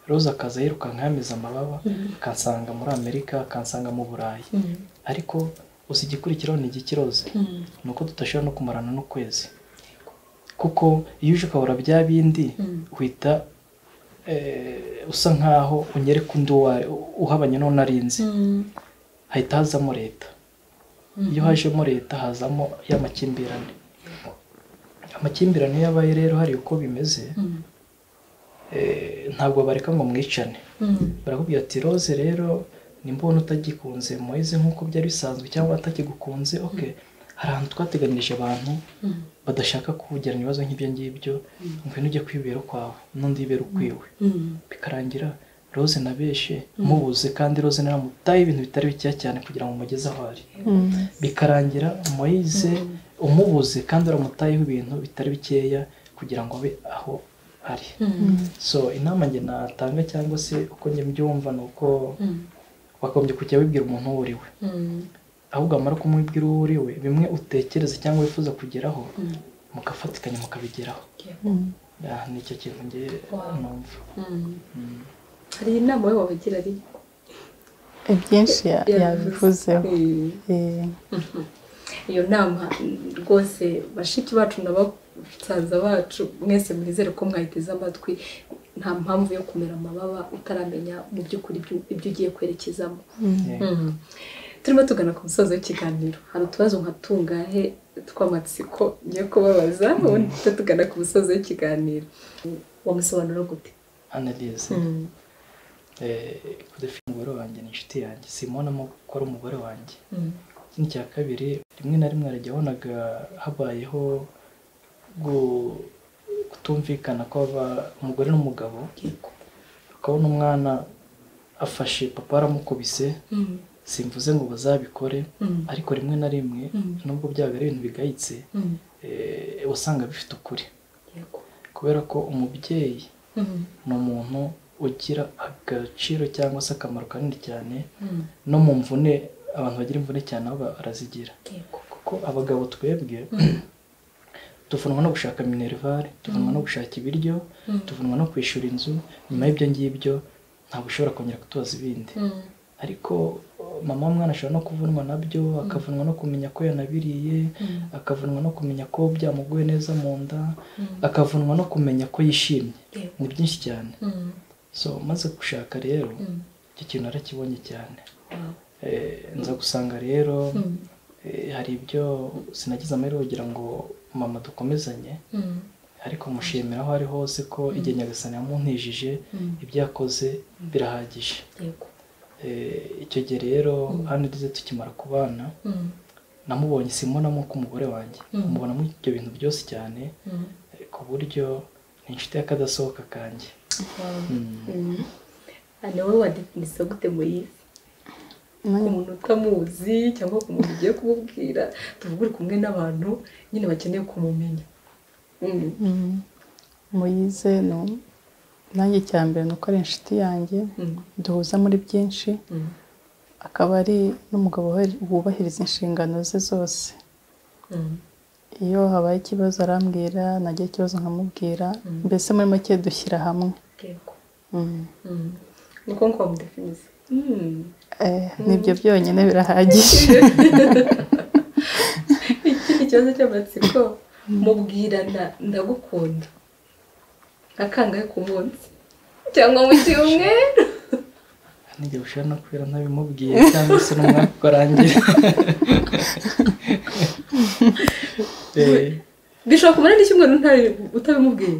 roza akaza yirukanka yameze amababa akansanga muri amerika akansanga mu burayi ariko gusa igikurikiraho ni igikiroze ni uko tudashobora no kumarana n'ukwezi kuko iyo uje ukabura bya bindi uhita usa nkaho unyereka undi uhabanye n'uwo narinzi hahita hazamo leta iyo hajemo leta hazamo y'amakimbirane amakimbirane iyo abaye rero hari uko bimeze ntabwo bareka ngo mwicane barakubwira ati roze rero nimbona utagikunze muhize nk'uko byari bisanzwe cyangwa atakigukunze oke hari ahantu twateganyirije abantu badashaka kugirana ibibazo nk'ibyo ngibyo ngwino ujye kwibera ukwawe n'undi yibera ukwiwe bikarangira rose nabeshe mubuze kandi rose naramutaye ibintu bitari bikeya cyane kugira ngo umugeze aho ari bikarangira muhize umubuze kandi uramutayeho ibintu bitari bikeya kugira ngo abe aho ari so inama njye natanga cyangwa se uko njye mbyumva ni uko wagombye kujya wibwira umuntu uwo uri we ahubwo wamara kumubwira uwo uri we bimwe utekereza cyangwa wifuza kugeraho mugafatikanya mukabigeraho ni icyo kintu ngiye numva hari inama we wabagira ari ibyinshi yabivuzeho iyo nama rwose bashiki bacu n'abasaza bacu mwese mwizere ko mwayiteze amatwi nta mpamvu yo kumera amababa utaramenya mu by'ukuri ibyo ugiye kwerekezamo turimo tugana ku musozo w'ikiganiro hari utubazo nka tungahe tw'amatsiko ngiye kubabaza ubundi tujya tugana ku musozo w'ikiganiro wamusobanura gute analize kudafi umugore wanjye ni inshuti yanjye simubonamo ko ari umugore wanjye ikindi cya kabiri rimwe na rimwe arajya abonaga habayeho kutumvikana umugore n'umugabo ukabona umwana afashe papa aramukubise simvuze ngo bazabikore ariko rimwe na rimwe nubwo byaba ari ibintu bigayitse usanga bifite ukuri kubera ko umubyeyi ni umuntu ugira agaciro cyangwa se akamaro kanini cyane no mu mvune abantu bagira imvune cyane aho barazigira kuko abagabo twebwe tuvunwa no gushaka minerivare tuvunwa no gushaka ibiryo tuvunwa no kwishyura inzu nyuma y'ibyo ngibyo ntabwo ushobora kongera kutubaza ibindi ariko mama w'umwana ashobora no kuvunwa nabyo akavunwa no kumenya ko yanabiriye akavunwa no kumenya ko byamuguye neza mu nda akavunwa no kumenya ko yishimye ni byinshi cyane so maze gushaka rero icyo kintu arakibonye cyane nza gusanga rero hari ibyo sinagize amahirwe kugira ngo mama dukomezanye ariko mushimira aho ari hose ko igihe nyagasani yamuntijije ibyo yakoze birahagije icyo gihe rero hano ugeze tukimara kubana namubonye simbonamo ko umugore wanjye mubonamo ibyo bintu byose cyane ku buryo ni inshuti y'akadasohoka kanjye hano wowe wadefinisa gute muyizi ku muntu utamuzi cyangwa ku muntu ugiye kumubwira tuvuge uri kumwe n'abantu nyine bakeneye kumumenya muyize nanjye cya mbere ni uko ari inshuti yanjye duhuza muri byinshi akaba ari n'umugabo wubahiriza inshingano ze zose iyo habaye ikibazo arambwira nagira ikibazo nkamubwira mbese muri make dushyira hamwe ni uko ngo mudefinize nibyo byonyine birahagije ikibazo cy'amatsiko mubwirana ndagukunda akangahe ku munsi cyangwa mu gihe umwe n'igihe ushobora no kubera ntabimubwiye cyangwa se n'umwaka ukarangira bishobora kumara n'icyumweru utabimubwiye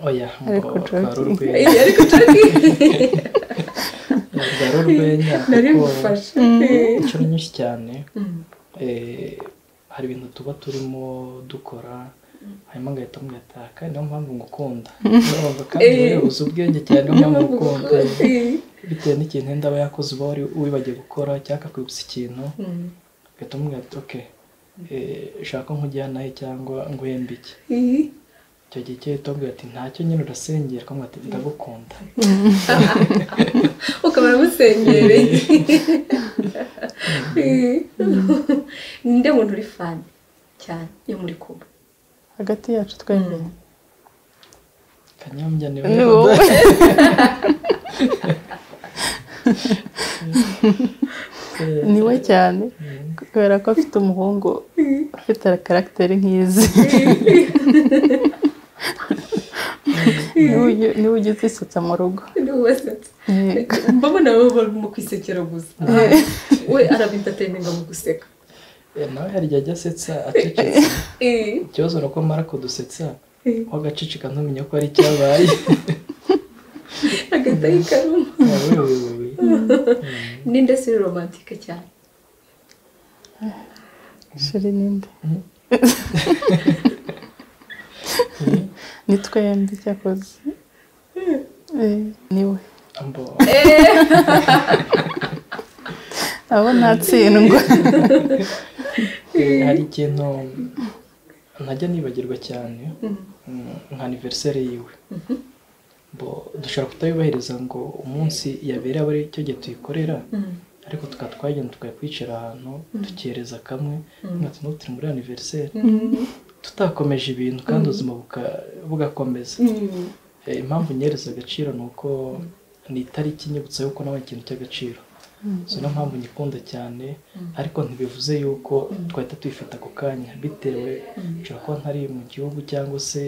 oya Ariko ngo joke. rwari urwenya Eh, ariko turi rwari urwenya nari kuko ngufasha inshuro nyinshi cyane Mm. eh, hari ibintu tuba turimo dukora hanyuma ngahita mugataka niyo mpamvu ngukunda urumva kandi Eh. wowe uzi ubwenge cyane niyo mpamvu ngukunda Eh. bitewe n'ikintu wenda aba yakoze uba wari wibagiwe gukora cyangwa akakwibutsa ikintu Mm. ugahita umubwira ati oke eh, shaka nkujyana he cyangwa nguhembe iki Eh. icyo gihe icyo uhita umubwira ati ntacyo nyine urasengera ukamubwira ati ndagukunda ukaba musengereye ninde muntu uri fani cyane iyo muri kuba hagati yacu twembi kanyombya ni ni wowe wowe Eh, ni we cyane eh, kubera ko afite umuhungu ufite karagiteri nk'izi niwe ujya- niwe ujya uzisetsa mu rugo n'uwasetsa Yego. mbamo nawe barimo kwisekera gusa we arabintateringa mu guseka eh, nawe hari igihe ajya asetsa acecetse Eh. ikibazo ni uko amara kudusetsa Eh. wagaceceka ntumenye ko ari icyabaye agahita yikaruma wowe wowe wowe ninde si romantike cyane shiri ninde ni twembi cyakoze Eh, ni we mbo abo ntatsindwa eh, hari ikintu ntajya nibagirwa cyane mm, nka aniveriseri yiwe mbo dushobora kutabibahiriza ngo umunsi yabereye aba ari cyo gihe tuyikorera Mm. ariko tukaba twagenda tukajya kwicara ahantu tukereza kamwe mwati n'utiri muri aniveriseri Mm. tutakomeje ibintu kandi ubuzima buka- bugakomeza Mm. Eh, impamvu nyereza agaciro ni uko ni itariki inyibutsa yuko nawe ikintu cy'agaciro so niyo mpamvu nyikunda cyane ariko ntibivuze yuko twahita tuyifata ako kanya bitewe nshobora kuba ntari mu gihugu cyangwa se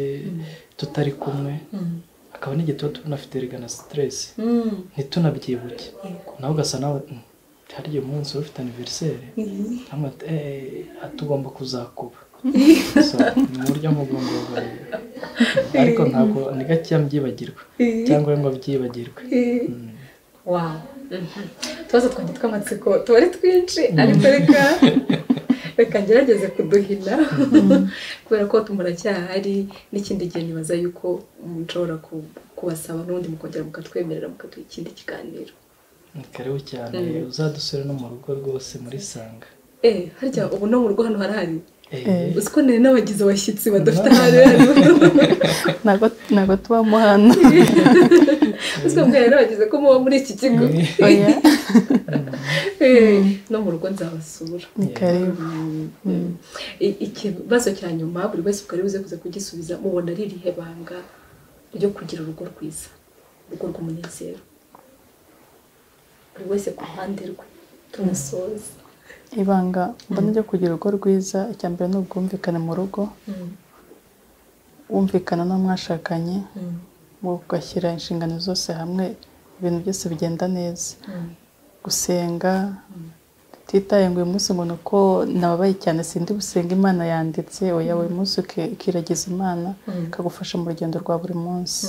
tutari kumwe Mm. akaba n'igihe tuba tunafite regana siteresi Mm. ntitunabyibuke nawe ugasa nawe "Mm, hari igihe umunsi wari ufite aniveriseri cyangwa ati eee tugomba kuzakuba So, ni uburyo mugomba ariko ntabwo ni gakeya mbyibagirwa cyangwa ngo byibagirwe Eh. Mm. wawu utubazo twanjye tw'amatsiko tuba ari twinshi ariko reka reka ngerageze kuduhina kubera ko muracyahari n'ikindi gihe nibaza yuko mushobora ku- kubasaba n'ubundi mukongera mukatwemerera mukaduha ikindi kiganiro ni karibu cyane Mm. uzadusure no mu rugo rwose muri sanga eee harya ubu no mu rugo hano harahari Eh, Eh. uzi ko nari n'abagizi abashyitsi badafite ahari hano ntabwo ntabwo tubamo hano uzi ko mbwira n'abagize ko muba muri iki kigo oya Eh, no mu rugo nzabasura ni karibu I- ikibazo cya nyuma buri wese ukari buze kuza kugisubiza mubona ari irihe banga ryo kugira urugo rwiza urugo rw'umunezero buri wese ku ruhande rwe tunasoza ibanga mbona ryo kugira urugo rwiza icya mbere ni ubwumvikane mu rugo wumvikana n'uwo mwashakanye mugashyira inshingano zose hamwe ibintu byose bigenda neza gusenga tutitaye ngo uyu munsi ngo ni uko nababaye cyane sindi busenga imana yanditse oya buri munsi uki- ukiragiza imana Mm. ikagufasha mu rugendo rwa buri munsi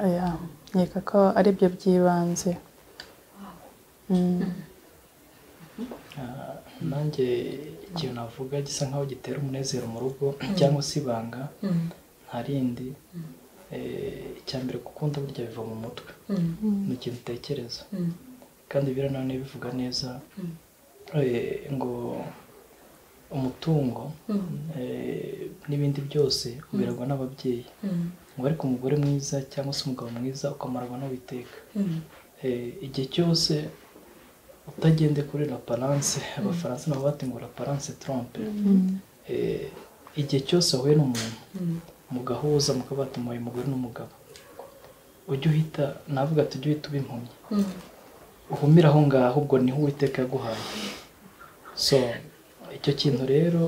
aya nkeka ko ari byo by'ibanze Mm. Ah, nanjye ikintu navuga gisa nkaho gitera umunezero mu rugo cyangwa se ibanga nta rindi Eh, icya mbere gukunda burya biva mu mutwe ni ikintu utekereza kandi biriya nanone bivuga neza Mm. eh, ngo umutungo eh, n'ibindi byose uberwa n'ababyeyi ngo ariko umugore mwiza cyangwa se umugabo mwiza ukamarwa n'uwiteka Eh, igihe cyose utagende kuri raparanse abafaransa nabo bati ngo raparanse trompe Eh, igihe cyose wahuye n'umuntu mugahuza mukaba batumaye umugore n'umugabo ujye uhita navuga ati ujye uhita uba impumyi uhumire aho ngaho ubwo niho uwiteka yaguhaye so icyo kintu rero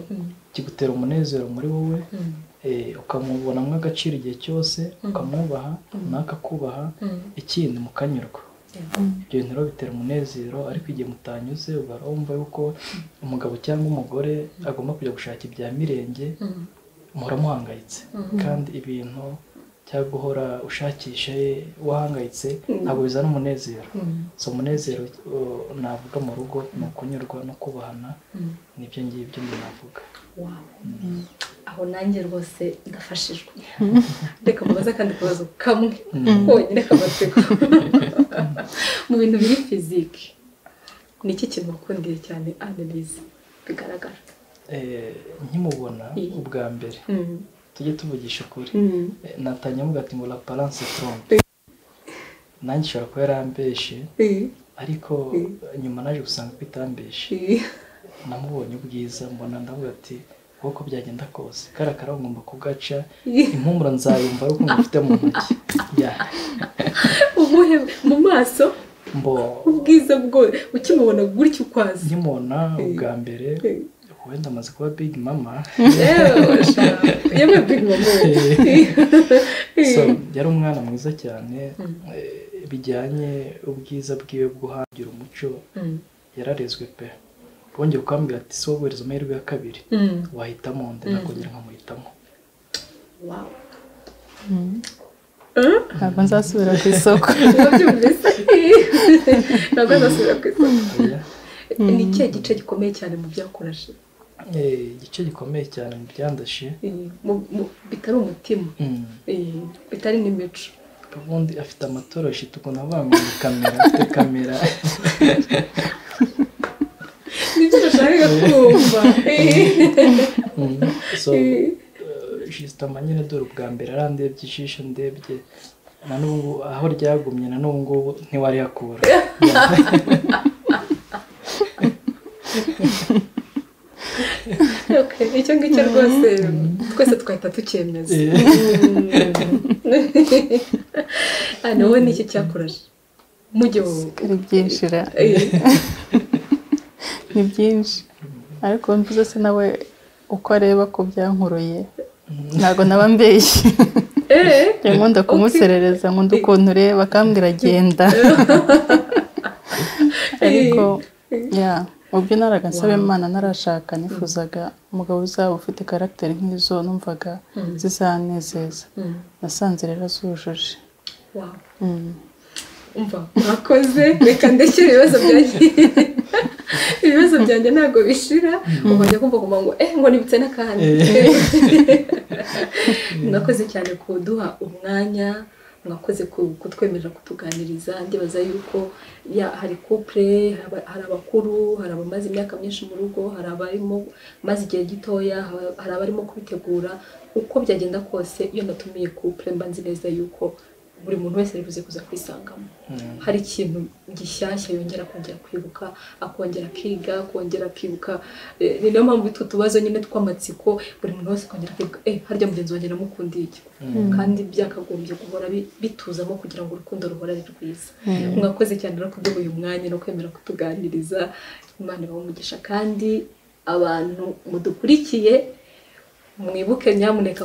kigutera umunezero muri wowe ukamubonamo agaciro igihe cyose ukamwubaha nawe akakubaha ikindi mukanyurwa ibyo bintu rero bitera umunezero ariko igihe mutanyuze ubarumva yuko umugabo cyangwa umugore agomba kujya gushaka ibya mirenge muhora muhangayitse kandi ibintu cyangwa guhora ushakisha wahangayitse ntabwo bizana umunezero si umunezero navuga mu rugo ni ukunyurwa no kubahana nibyo ngibyo navuga aho nanjye rwose ndafashijwe reka mubaze akandi kabazo kamwe konyine kamatsiko mu bintu biri fizike ni iki kintu wakundiye cyane analize bigaragara nkimubona ubwa mbere tujye tuvugisha ukuri natanya mvuga ati ngo la paranse trompe nanjye ishobora kuba yarambeshe ariko nyuma naje gusanga ko itambeshe namubonye ubwiza mbona ndavuga ati kuko byagenda kose kariya karabo ngomba kugaca impumuro nzayumva ariko ngufite mu ntoki ubuhe mu maso mbo ubwiza bwo ukimubona gutya ukwazi nkimubona ubwa mbere wenda amaze kuba big mama yewe big mama yari umwana mwiza cyane bijyanye ubwiza bwiwe bwo hangira umuco yararezwe pe wongeye kukambwira ati si wowe wereza amahirwe ya kabiri wahitamo ndakongera nkamuhitamo ntabwo nzasubira ku isoko ntabwo nzasubira ku isoko ni ikihe gice gikomeye cyane mu byakorashe igice gikomeye cyane mu byandashe bitari umutima bitari n'imico ubundi afite amatoroshi tukuntu avuga ngo ni kamera afite kamera nibyo nashakaga kumva so jisitama nyine dore ubwa mbere arandebye ijisho ndebye na n'ubu aho ryagumye na n'ubu ngubu ntiwariyakura icyo ngicyo rwose twese twahita tukemeza hano wowe nicyo cyakuraje mu gihugu ari byinshi ni byinshi ariko mvuze se nawe uko areba ko byankuruye ntabwo naba mbeshye nkunda kumuserereza nkunda ukuntu ureba akambwira agenda ariko ya mu byo naraga nsaba imana narashaka nifuzaga umugabo uzaba ufite karagiteri nk'izo numvaga zizanezeza nasanze rero zujuje umva urakoze reka ndeshyire ibibazo byanjye ibibazo byanjye ntabwo bishira ukajya kumva ngo eee ngo nibutse n'akandi mwakoze cyane kuduha umwanya mwakoze kutwemerera kutuganiriza ndibaza yuko hari kupure hari abakuru hari abamaze imyaka myinshi mu rugo hari abarimo maze igihe gitoya hari abarimo kubitegura uko byagenda kose iyo natumiye kupure mba nzi neza yuko buri muntu wese ari buze kuza kwisangamo hari ikintu gishyashya yongera kongera kwibuka akongera akiga akongera akibuka ni nayo mpamvu utwo tubazo nyine tw'amatsiko buri muntu wese akongera akibuka eh harya mugenzi wanjye namukundiye iki kandi byakagombye guhora bituzamo kugira ngo urukundo ruhore ari rwiza mwakoze cyane no kuduha uyu mwanya no kwemera kutuganiriza imana umugisha kandi abantu mudukurikiye mwibuke nyamuneka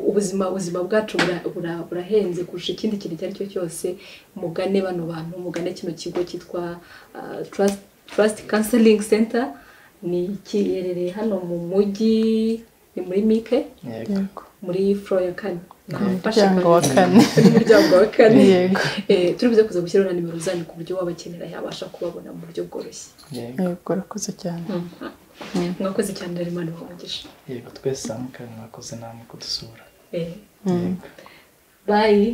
ubuzima ubuzima bwacu burahenze kurusha ikindi kintu icyo ari cyo cyose mugane bano bantu mugane kino kigo cyitwa tarasiti kanselingi senta ni giherereye hano mu mujyi ni muri mike muri furo ya kane umuryango wa kane umuryango wa kane turibuze kuza gushyiraho na nimero zanyu ku buryo wabakenera yabasha kubabona mu buryo bworoshye yego urakoze cyane mwakoze cyane rero imana ibahogisha yego twese hamwe kandi mwakoze namwe kudusura bayi